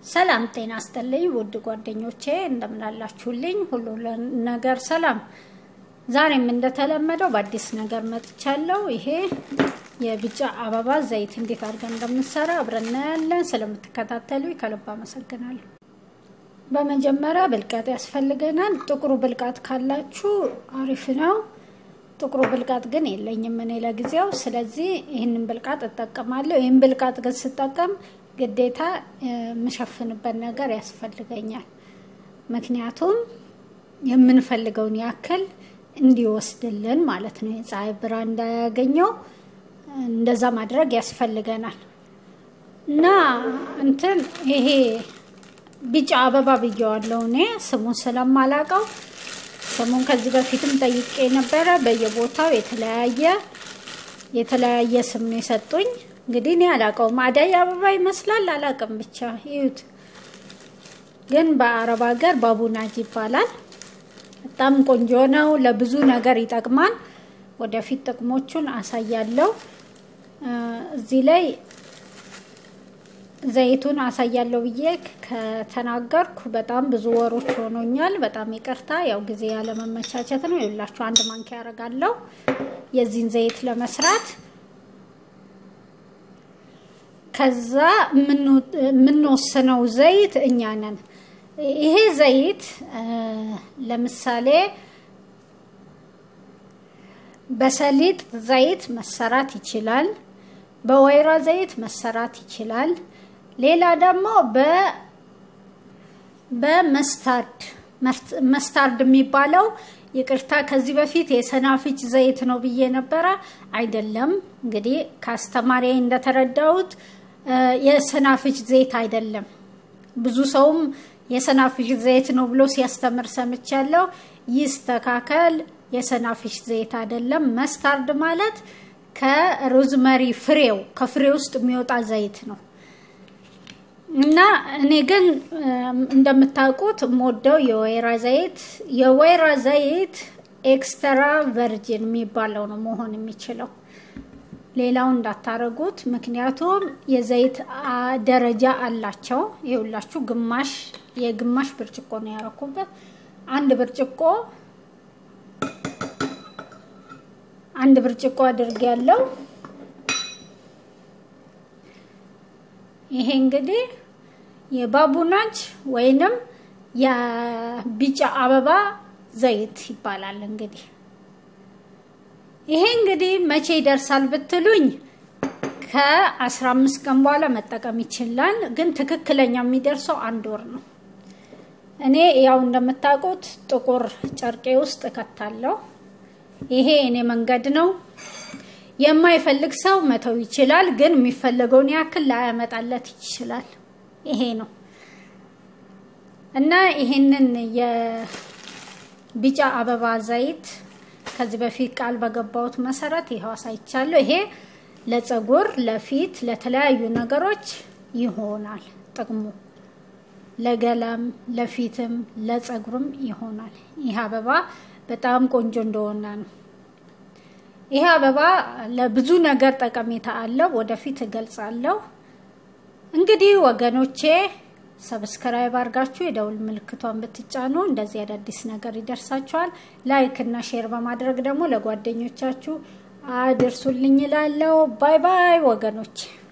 ሰላም ጤና ይስጥልኝ ውድ ጓደኞቼ እንደምናላችሁልኝ፣ ሁሉ ነገር ሰላም። ዛሬም እንደተለመደው በአዲስ ነገር መጥቻለሁ። ይሄ የቢጫ አበባ ዘይት እንዴት አድርገን እንደምንሰራ አብረን እናያለን። ስለምትከታተሉ ከልብ አመሰግናለሁ። በመጀመሪያ ብልቃጥ ያስፈልገናል። ጥቁሩ ብልቃጥ ካላችሁ አሪፍ ነው። ጥቁሩ ብልቃጥ ግን የለኝም እኔ ለጊዜው። ስለዚህ ይህንን ብልቃጥ እጠቀማለሁ። ይህን ብልቃጥ ግን ስጠቀም ግዴታ የምሸፍንበት ነገር ያስፈልገኛል። ምክንያቱም የምንፈልገውን ያክል እንዲወስድልን ማለት ነው። የፀሐይ ብርሃን እንዳያገኘው እንደዛ ማድረግ ያስፈልገናል። እና እንትን ይሄ ቢጫ አበባ ብየዋለሁ እኔ ስሙን ስለማላቀው ስሙን ከዚህ በፊትም ጠይቄ ነበረ። በየቦታው የተለያየ የተለያየ ስም ነው የሰጡኝ። እንግዲህ እኔ አላውቀውም። አደይ አበባ ይመስላል አላውቅም። ብቻ ይዩት። ግን በአረብ ሀገር ባቡናጅ ይባላል። በጣም ቆንጆ ነው። ለብዙ ነገር ይጠቅማል። ወደፊት ጥቅሞቹን አሳያለሁ። እዚህ ላይ ዘይቱን አሳያለሁ ብዬ ከተናገርኩ በጣም ብዙ ወሮች ሆኖኛል። በጣም ይቅርታ። ያው ጊዜ ያለመመቻቸት ነው። ይላችሁ አንድ ማንኪያ ያደርጋለሁ የዚህን ዘይት ለመስራት ከዛ የምንወስነው ዘይት እኛ ነን። ይሄ ዘይት ለምሳሌ በሰሊጥ ዘይት መሰራት ይችላል። በወይራ ዘይት መሰራት ይችላል። ሌላ ደግሞ በመስታርድ መስታርድ የሚባለው ይቅርታ፣ ከዚህ በፊት የሰናፍጭ ዘይት ነው ብዬ ነበረ። አይደለም። እንግዲህ ከአስተማሪ እንደተረዳሁት የሰናፍጭ ዘይት አይደለም። ብዙ ሰውም የሰናፍጭ ዘይት ነው ብሎ ሲያስተምር ሰምቻለሁ። ይስተካከል። የሰናፍጭ ዘይት አይደለም። መስታርድ ማለት ከሮዝመሪ ፍሬው ከፍሬ ውስጥ የሚወጣ ዘይት ነው እና እኔ ግን እንደምታውቁት የምወደው የወይራ ዘይት የወይራ ዘይት ኤክስትራ ቨርጂን የሚባለው ነው መሆን የሚችለው። ሌላው እንዳታረጉት፣ ምክንያቱም የዘይት ደረጃ አላቸው። ይኸውላችሁ ግማሽ የግማሽ ብርጭቆ ነው ያረኩበት። አንድ ብርጭቆ አንድ ብርጭቆ አድርጌ ያለው ይሄ እንግዲህ የባቡናጅ ወይንም የቢጫ አበባ ዘይት ይባላል። እንግዲህ ይሄ እንግዲህ መቼ ይደርሳል ብትሉኝ ከአስራ አምስት ቀን በኋላ መጠቀም ይችላል። ግን ትክክለኛ የሚደርሰው አንድ ወር ነው። እኔ ያው እንደምታውቁት ጥቁር ጨርቄ ውስጥ እከታለሁ። ይሄ እኔ መንገድ ነው። የማይፈልግ ሰው መተው ይችላል። ግን የሚፈለገውን ያክል ላያመጣለት ይችላል። ይሄ ነው እና ይሄንን የቢጫ አበባ ዘይት ከዚህ በፊት ቃል በገባሁት መሰረት ይኸው አሳይቻለሁ። ይሄ ለፀጉር፣ ለፊት፣ ለተለያዩ ነገሮች ይሆናል ጥቅሙ ለገላም፣ ለፊትም፣ ለፀጉርም ይሆናል። ይህ አበባ በጣም ቆንጆ እንደሆነ ነው። ይህ አበባ ለብዙ ነገር ጠቀሜታ አለው። ወደፊት እገልጻለሁ። እንግዲህ ወገኖቼ ሰብስክራይብ አድርጋችሁ የደውል ምልክቷን ብትጫኑ እንደዚህ አዳዲስ ነገር ይደርሳችኋል። ላይክ እና ሼር በማድረግ ደግሞ ለጓደኞቻችሁ አድርሱልኝ እላለሁ። ባይ ባይ ወገኖቼ።